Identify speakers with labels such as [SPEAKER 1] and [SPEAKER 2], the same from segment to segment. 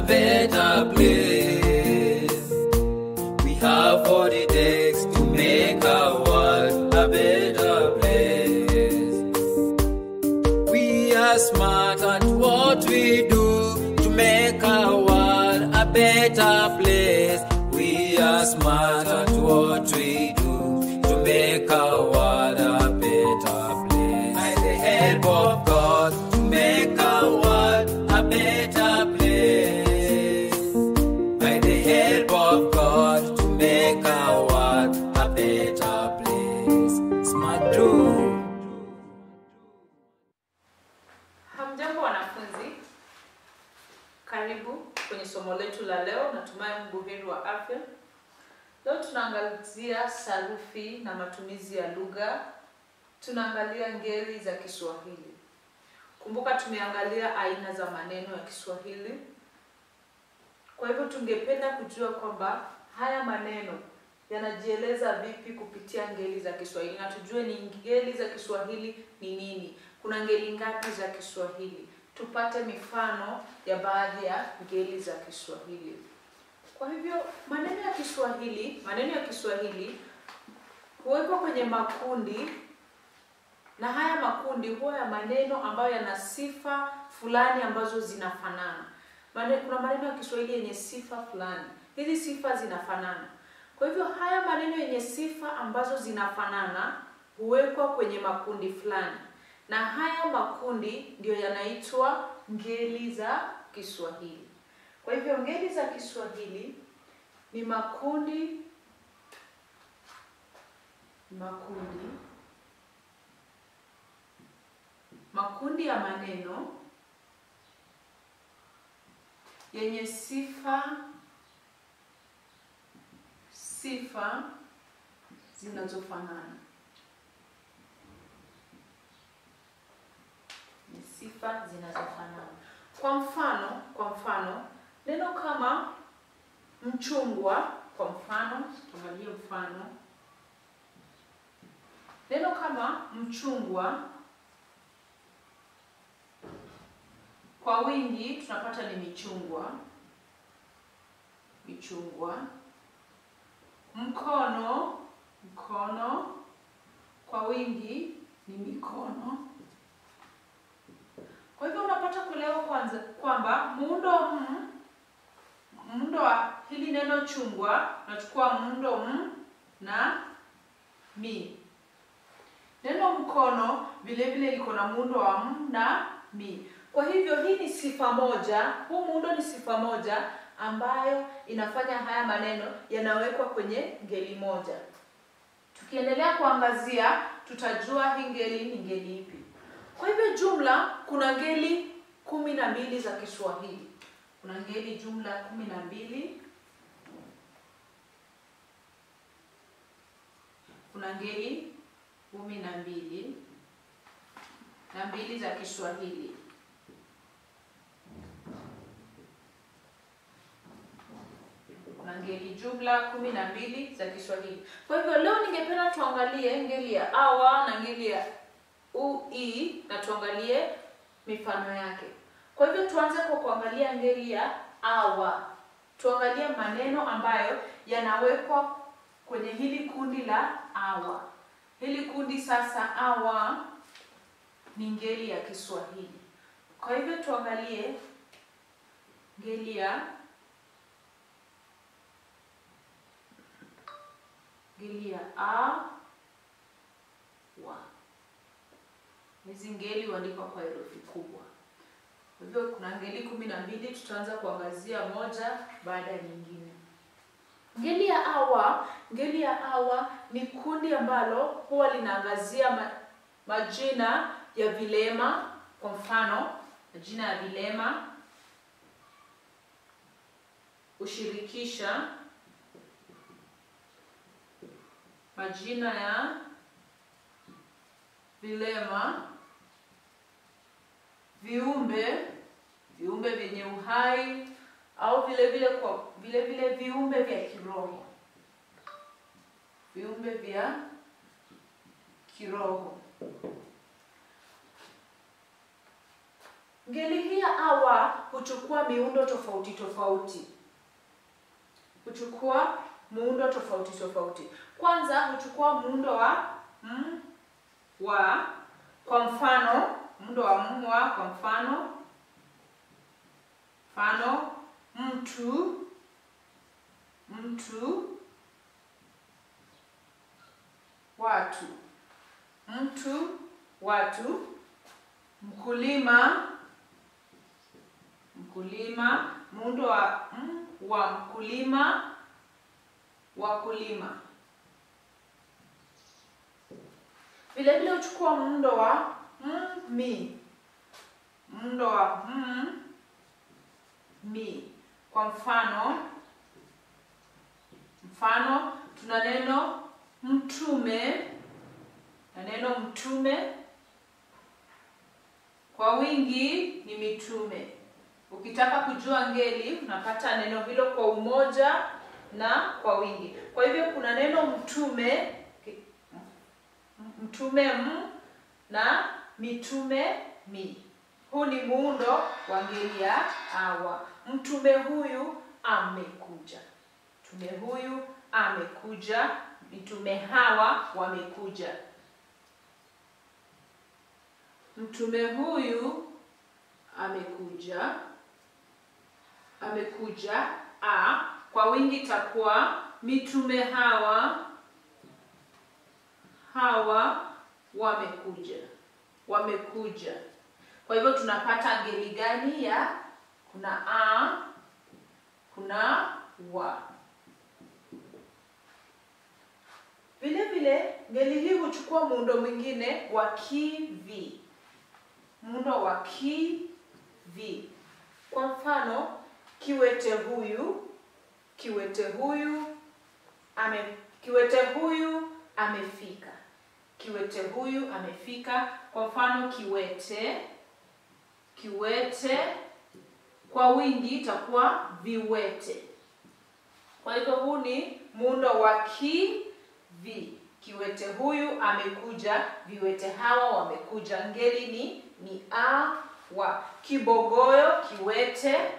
[SPEAKER 1] better place. We have what it takes to make our world a better place. We are smart at what we do to make our world a better place. We are smart at what we do to make our world a better place. By the help of God, to make our world a better place. By the help of God, to make our world a better place. Smart do.
[SPEAKER 2] Hamjambo wanafunzi, karibu kwenye somo letu la leo. Natumai mbuheri wa afya. Leo tunaangazia sarufi na matumizi ya lugha. Tunaangalia ngeli za Kiswahili. Kumbuka tumeangalia aina za maneno ya Kiswahili. Kwa hivyo tungependa kujua kwamba haya maneno yanajieleza vipi kupitia ngeli za Kiswahili na tujue ni ngeli za Kiswahili ni nini. Kuna ngeli ngapi za Kiswahili? Tupate mifano ya baadhi ya ngeli za Kiswahili. Kwa hivyo maneno ya Kiswahili, maneno ya Kiswahili huwekwa kwenye makundi na haya makundi huwa ya maneno ambayo yana sifa fulani ambazo zinafanana. Mane, kuna maneno ya Kiswahili yenye sifa fulani, hizi sifa zinafanana. Kwa hivyo haya maneno yenye sifa ambazo zinafanana huwekwa kwenye makundi fulani, na haya makundi ndio yanaitwa ngeli za Kiswahili. Kwa hivyo ngeli za Kiswahili ni makundi makundi makundi ya maneno yenye sifa sifa zinazofanana ni sifa zinazofanana kwa mfano kwa mfano neno kama mchungwa kwa mfano tuangalie mfano neno kama mchungwa kwa wingi tunapata ni michungwa michungwa mkono mkono kwa wingi ni mikono kwa hivyo unapata kuelewa kwanza kwamba muundo m muundo wa hili neno chungwa unachukua muundo m na mi neno mkono vile vile liko na muundo wa m na mi kwa hivyo hii ni sifa moja, huu muundo ni sifa moja ambayo inafanya haya maneno yanawekwa kwenye ngeli moja. Tukiendelea kuangazia, tutajua hii ngeli ni ngeli ipi. Kwa hivyo jumla kuna ngeli kumi na mbili za Kiswahili. Kuna ngeli jumla kumi na mbili. Kuna ngeli kumi na mbili na mbili za Kiswahili. kuna ngeli jumla kumi na mbili za Kiswahili. Kwa hivyo leo ningependa tuangalie ngeli ya awa na ngeli ya ui na tuangalie mifano yake. Kwa hivyo tuanze kwa kuangalia ngeli ya awa. Tuangalie maneno ambayo yanawekwa kwenye hili kundi la awa. Hili kundi sasa, awa ni ngeli ya Kiswahili. Kwa hivyo tuangalie ngeli ya ngeli ya a wa. Hizi ngeli huandikwa kwa herufi kubwa. Kwa hivyo kuna ngeli kumi na mbili, tutaanza kuangazia moja baada ya nyingine. Ngeli ya awa, ngeli ya awa ni kundi ambalo huwa linaangazia ma, majina ya vilema. Kwa mfano, majina ya vilema hushirikisha majina ya vilema, viumbe, viumbe vyenye uhai au vile vile kwa vile vile viumbe vya kiroho, viumbe vya kiroho. Ngeli hii ya awa huchukua miundo tofauti tofauti, huchukua muundo tofauti tofauti. Kwanza huchukua muundo wa m, wa, kwa mfano muundo wa m, wa, kwa mfano mfano mtu, mtu, watu, mtu, watu, mkulima, mkulima, muundo wa m, wa mkulima, wakulima. Vile vile uchukua muundo wa m, mi, muundo wa m, mi. Kwa mfano, mfano tuna neno mtume na neno mtume kwa wingi ni mitume. Ukitaka kujua ngeli unapata neno hilo kwa umoja na kwa wingi. Kwa hivyo kuna neno mtume, mtume m na mitume mi. Huu ni muundo wa ngeli ya awa. Mtume huyu amekuja, mtume huyu amekuja, mitume hawa wamekuja. Mtume huyu amekuja, amekuja. A kwa wingi itakuwa mitume hawa, hawa wamekuja, wamekuja. Kwa hivyo tunapata ngeli gani ya kuna a, kuna wa. Vile vile ngeli hii huchukua muundo mwingine wa ki-vi, muundo wa ki-vi. Kwa mfano, kiwete huyu, kiwete huyu ame, kiwete huyu amefika, kiwete huyu amefika. Kwa mfano, kiwete, kiwete kwa wingi itakuwa viwete. Kwa hivyo huu ni muundo wa ki vi. Kiwete huyu amekuja, viwete hawa wamekuja. Ngeli ni ni a wa. Kibogoyo, kiwete,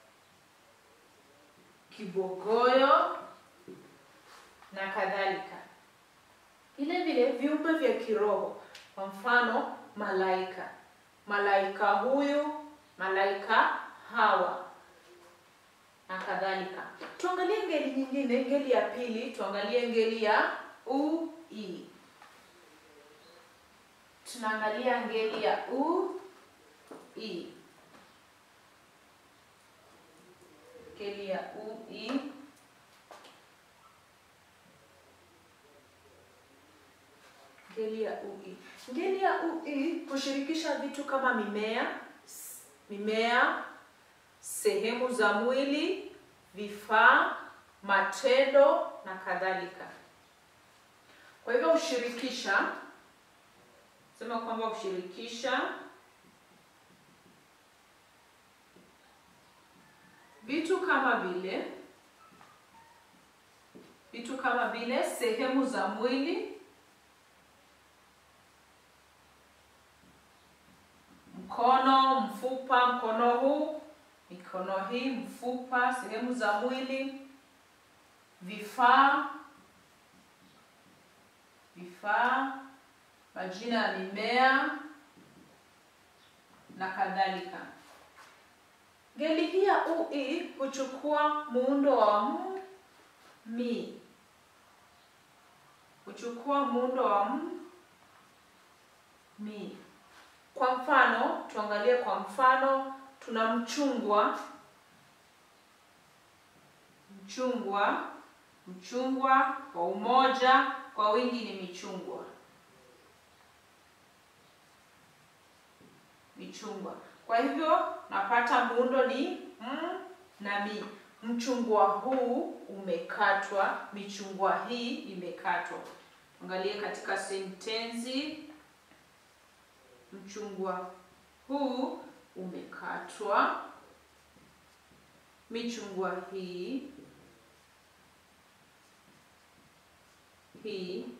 [SPEAKER 2] kibogoyo na kadhalika. Vile vile viumbe vya kiroho, kwa mfano malaika, malaika huyu, malaika hawa na kadhalika. Tuangalie ngeli nyingine, ngeli ya pili, tuangalie ngeli ya u i. Tunaangalia ngeli ya u i, ngeli ya u i. Ngeli ya u i, ngeli ya u i hushirikisha vitu kama mimea, mimea sehemu za mwili, vifaa, matendo na kadhalika. Kwa hivyo hushirikisha, sema kwamba hushirikisha vitu kama vile vitu kama vile sehemu za mwili, mkono, mfupa, mkono huu mikono hii, mfupa, sehemu za mwili, vifaa, vifaa, majina ya mimea na kadhalika. Ngeli hii ya u i huchukua muundo wa m, mi, huchukua muundo wa m, mi. Kwa mfano, tuangalie kwa mfano tuna mchungwa, mchungwa, mchungwa kwa umoja, kwa wingi ni michungwa, michungwa. Kwa hivyo napata muundo ni m na mi. Mchungwa huu umekatwa, michungwa hii imekatwa. Angalie katika sentensi, mchungwa huu umekatwa, michungwa hii hii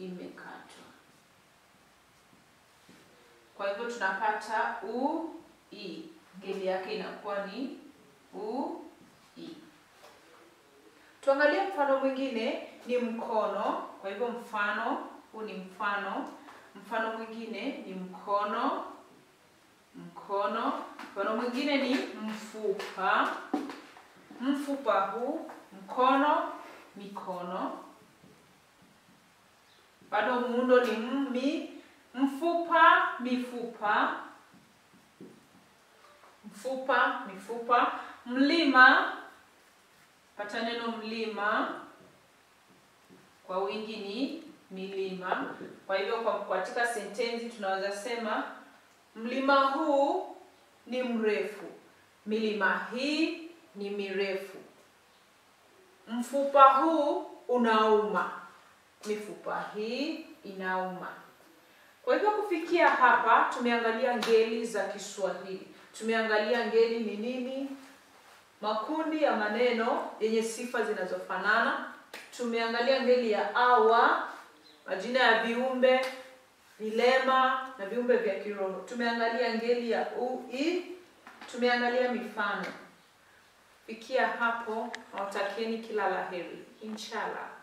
[SPEAKER 2] imekatwa. Kwa hivyo tunapata u i. Ngeli yake inakuwa ni u i. Tuangalie mfano mwingine ni mkono. Kwa hivyo mfano huu ni mfano. Mfano mwingine ni mkono, mkono. Mfano mwingine ni mfupa, mfupa huu, mkono, mikono. Bado muundo ni mmi, mfupa, mifupa, mfupa, mifupa. Mlima, pata neno mlima, kwa wingi ni milima. Kwa hivyo kwa katika sentensi tunaweza sema mlima huu ni mrefu, milima hii ni mirefu, mfupa huu unauma, mifupa hii inauma. Kwa hivyo kufikia hapa tumeangalia ngeli za Kiswahili. Tumeangalia ngeli ni nini, makundi ya maneno yenye sifa zinazofanana. Tumeangalia ngeli ya awa, majina ya viumbe, vilema na viumbe vya kiroho. Tumeangalia ngeli ya u, i, tumeangalia mifano. Fikia hapo, nawatakieni kila laheri, inshallah.